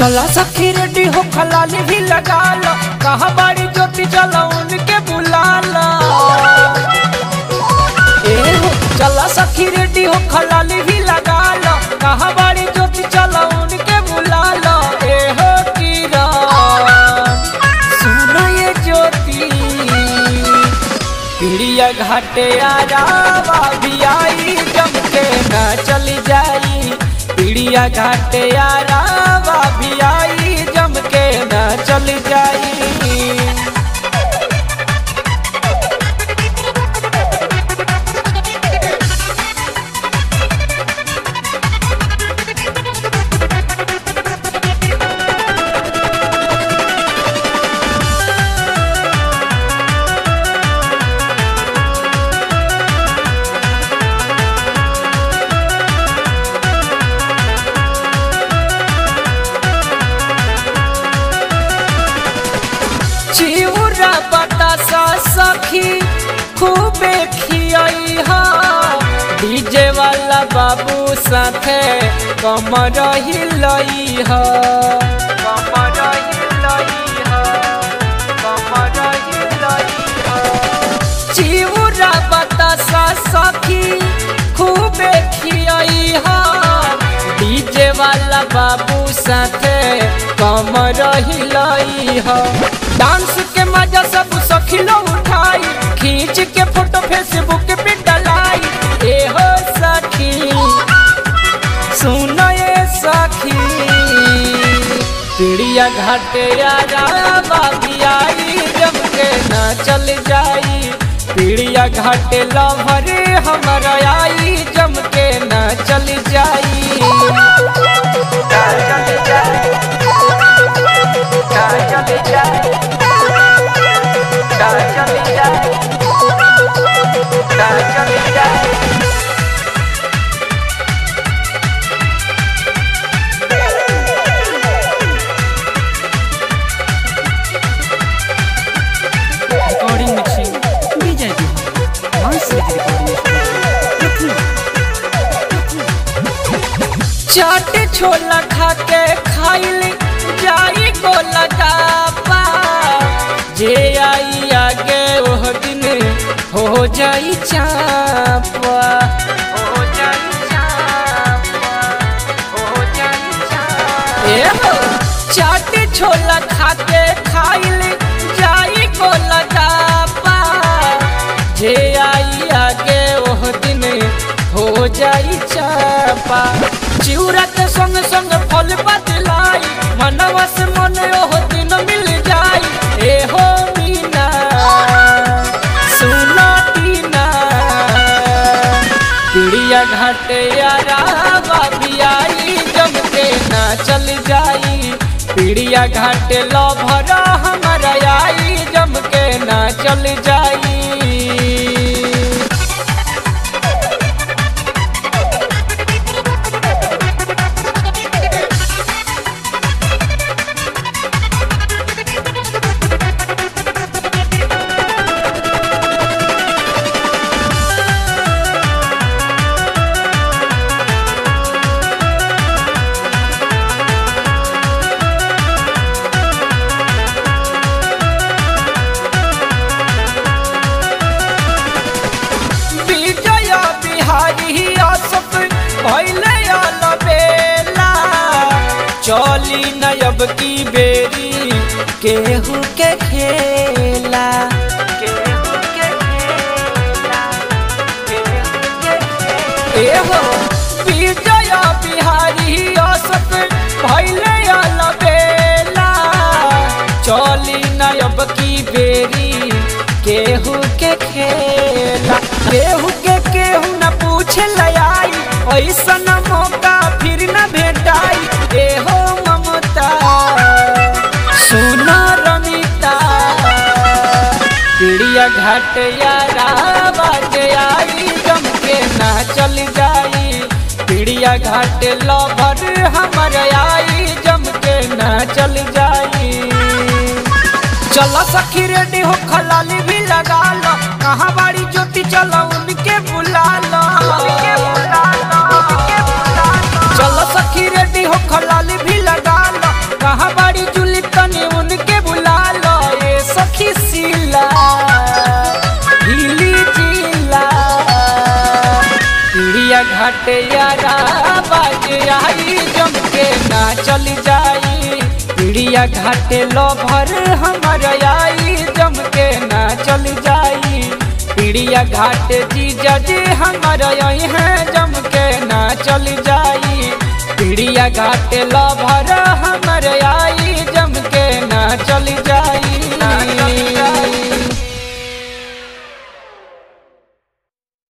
चला सखी रेडी हो खलाली भी लगा लो कहा बड़ी ज्योति चला उनके बुला लो ए हो चला सखी रेडी हो खलाली भी लगा लो कहा बड़ी ज्योति चला उनके बुला लो ए हो किरण सुनो ये ज्योति पीड़िया घाटे आरावा भी आई जम के न चली जाई पीड़िया घाटे आरावा भी आई जम के न चली जाई चिउरा बतासा सखी खूबे खियाई हा डीजे वाला बाबू साथे कमर हिलई हा कमर हिलई हा कमर हिलई हा चिउरा बतासा सखी खूबे खियाई हा डीजे वाला बाबू साथे कमर हिलई हा डांस के मजा सब सखी लो उठाई खींच के फोटो फेसबुक पे डलाई ए हो सखी सुनो ये सखी चिड़िया घाटे यारा बाबी आई जम के ना चल जाई पीड़िया घाटे लभर हमर आई जम के ना चल जाई चल जाई चल जाई चल जाई चल जाई recording mixing DJ Bihan Mansur recording चाट छोला खा के खाइल जाई को लगापा जे आई आगे ओह दिन हो जाई चापा हो जाई चापा हो जाई चापा ए हो चाट छोला खा के खाइल जाई को लगापा जे आई आगे ओह दिन हो जाई चापा चिउरा के संग संग फल बदलाई मनवा से मन ओह दिन मिल जाई ए हो मीना सुना टीना पीड़िया घाटे यारा बाबी आई जम के ना चल जाई पीड़िया घाटे लभर हमारा आई जम के ना चल जाई विजय बिहारी असफ भैले अलबेला चली नयब की बेरी केहू के खेला केहू के खेला केहू के खेला। एहो विजय बिहारी असफ भैले अलबेला चली नयब की बेरी केहू के खेला केहू के केहू न पूछे लयाई ऐसा न मौका फिर न भेटाई ए हो ममता सुना रमिता चिड़िया घाट यारा बाजे आई जम के ना चल जाई चिड़िया घाट लभर हमर आई जम के ना चल जाई चलो सखी रेडी हो खलाली भी लगा लो कहाँ बाड़ी ज्योति चलो उनके बुला लो चलो सखी रेडी हो खलाली भी लगा लो घाटे यारा बाज आई जम के ना चल जाई पीड़िया घाटे लभर हमर आई जम के ना चल जाई पीड़िया घाटे जीजा जी हमर आई है जम के ना चल जाई पीड़िया घाटे लभर हम